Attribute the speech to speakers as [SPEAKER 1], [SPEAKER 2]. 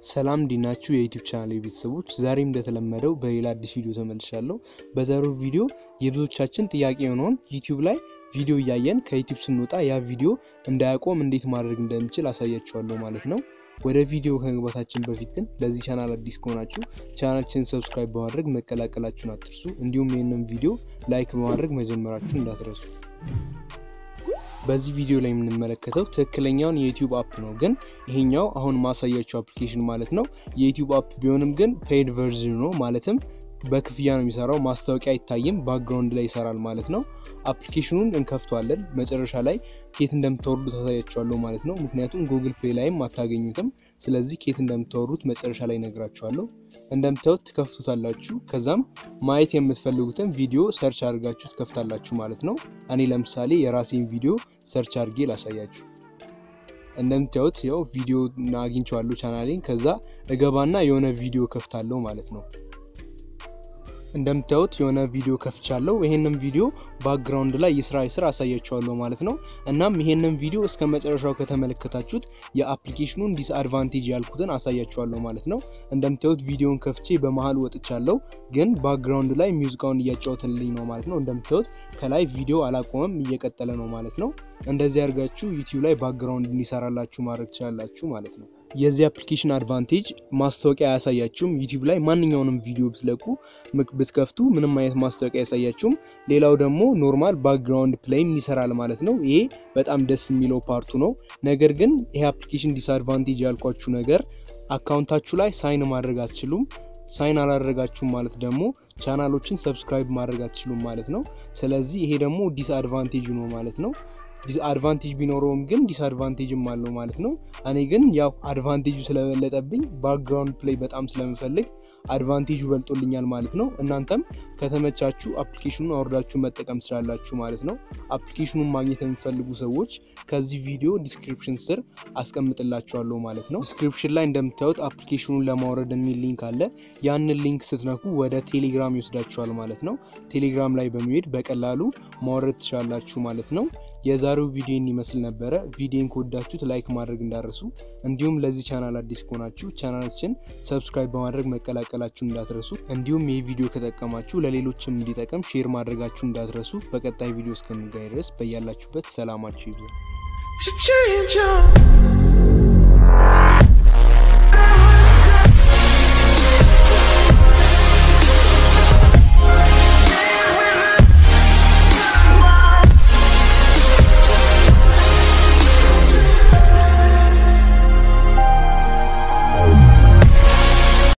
[SPEAKER 1] ሰላም እንዲናችሁ የዩቲዩብ ቻናል ቤተሰቦች፣ ዛሬም እንደተለመደው በሌላ አዲስ ቪዲዮ ተመልሻለሁ። በዛሬው ቪዲዮ የብዙዎቻችን ጥያቄ የሆነውን ዩቲዩብ ላይ ቪዲዮ እያየን ከዩቲዩብ ስንወጣ ያ ቪዲዮ እንዳያቆም እንዴት ማድረግ እንደምችል አሳያችኋለሁ ማለት ነው። ወደ ቪዲዮ ከመግባታችን በፊት ግን ለዚህ ቻናል አዲስ ከሆናችሁ ቻናላችንን ሰብስክራይብ በማድረግ መቀላቀላችሁን አትርሱ። እንዲሁም ይህንን ቪዲዮ ላይክ በማድረግ መጀመራችሁን እንዳትረሱ። በዚህ ቪዲዮ ላይ የምንመለከተው ትክክለኛውን የዩቲዩብ አፕ ነው። ግን ይሄኛው አሁን ማሳያቸው አፕሊኬሽን ማለት ነው የዩቲዩብ አፕ ቢሆንም ግን ፔድ ቨርዥን ነው ማለትም በክፍያ ነው የሚሰራው። ማስታወቂያ አይታይም፣ ባክግራውንድ ላይ ይሰራል ማለት ነው። አፕሊኬሽኑን እንከፍቷለን። መጨረሻ ላይ ኬት እንደምታወርዱ ታሳያችኋለሁ ማለት ነው። ምክንያቱም ጉግል ፕሌይ ላይም አታገኙትም። ስለዚህ ኬት እንደምታወርዱት መጨረሻ ላይ ነግራችኋለሁ። እንደምታዩት ትከፍቱታላችሁ። ከዛም ማየት የምትፈልጉትን ቪዲዮ ሰርች አድርጋችሁ ትከፍታላችሁ ማለት ነው። እኔ ለምሳሌ የራሴን ቪዲዮ ሰርች አድርጌ ላሳያችሁ። እንደምታዩት ያው ቪዲዮ አግኝቼዋለሁ ቻናሌን። ከዛ እገባና የሆነ ቪዲዮ ከፍታለሁ ማለት ነው። እንደምታዩት የሆነ ቪዲዮ ከፍቻለሁ። ይሄንን ቪዲዮ ባክግራውንድ ላይ የስራ የስራ አሳያችኋለሁ ማለት ነው። እናም ይሄንን ቪዲዮ እስከ መጨረሻው ከተመለከታችሁት የአፕሊኬሽኑን ዲስአድቫንቴጅ ያልኩትን አሳያችኋለሁ ማለት ነው። እንደምታዩት ቪዲዮን ከፍቼ በመሀል ወጥቻለሁ፣ ግን ባክግራውንድ ላይ ሚውዚቃውን እያጫወትልኝ ነው ማለት ነው። እንደምታዩት ከላይ ቪዲዮ አላቆመም፣ እየቀጠለ ነው ማለት ነው። እንደዚህ አድርጋችሁ ዩቲዩብ ላይ ባክግራውንድ እንዲሰራላችሁ ማድረግ ትችላላችሁ ማለት ነው። የዚህ አፕሊኬሽን አድቫንቴጅ ማስታወቂያ አያሳያችሁም። ዩቲዩብ ላይ ማንኛውንም ቪዲዮ ብትለቁ ብትከፍቱ ምንም አይነት ማስታወቂያ አያሳያችሁም። ሌላው ደግሞ ኖርማል ባክግራውንድ ፕሌይም ይሰራል ማለት ነው። ይሄ በጣም ደስ የሚለው ፓርቱ ነው። ነገር ግን ይሄ አፕሊኬሽን ዲስአድቫንቴጅ ያልኳችሁ ነገር አካውንታችሁ ላይ ሳይን ማድረግ አትችሉም። ሳይን አላደረጋችሁም ማለት ደግሞ ቻናሎችን ሰብስክራይብ ማድረግ አትችሉም ማለት ነው። ስለዚህ ይሄ ደግሞ ዲስአድቫንቴጅ ነው ማለት ነው። ዲስአድቫንቴጅ ቢኖረውም ግን ዲስአድቫንቴጅም አለው ማለት ነው። እኔ ግን ያው አድቫንቴጁ ስለበለጠብኝ ባክግራውንድ ፕሌይ በጣም ስለምፈልግ አድቫንቴጁ በልጦልኛል ማለት ነው። እናንተም ከተመቻችሁ አፕሊኬሽኑን አውርዳችሁ መጠቀም ትችላላችሁ ማለት ነው። አፕሊኬሽኑን ማግኘት የሚፈልጉ ሰዎች ከዚህ ቪዲዮ ዲስክሪፕሽን ስር አስቀምጥላችኋለሁ ማለት ነው። ዲስክሪፕሽን ላይ እንደምታዩት አፕሊኬሽኑን ለማውረድ የሚል ሊንክ አለ። ያንን ሊንክ ስትነኩ ወደ ቴሌግራም ይወስዳችኋል ማለት ነው። ቴሌግራም ላይ በመሄድ በቀላሉ ማውረድ ትችላላችሁ ማለት ነው። የዛሬው ቪዲዮን ይመስል ነበረ። ቪዲዮን ከወዳችሁት ላይክ ማድረግ እንዳትረሱ፣ እንዲሁም ለዚህ ቻናል አዲስ ከሆናችሁ ቻናላችን ሰብስክራይብ በማድረግ መቀላቀላችሁ እንዳትረሱ፣ እንዲሁም ይህ ቪዲዮ ከጠቀማችሁ ለሌሎችም እንዲጠቀም ሼር ማድረጋችሁ እንዳትረሱ። በቀጣይ ቪዲዮ እስከምንገናኝ ድረስ በያላችሁበት ሰላማችሁ ይብዛ።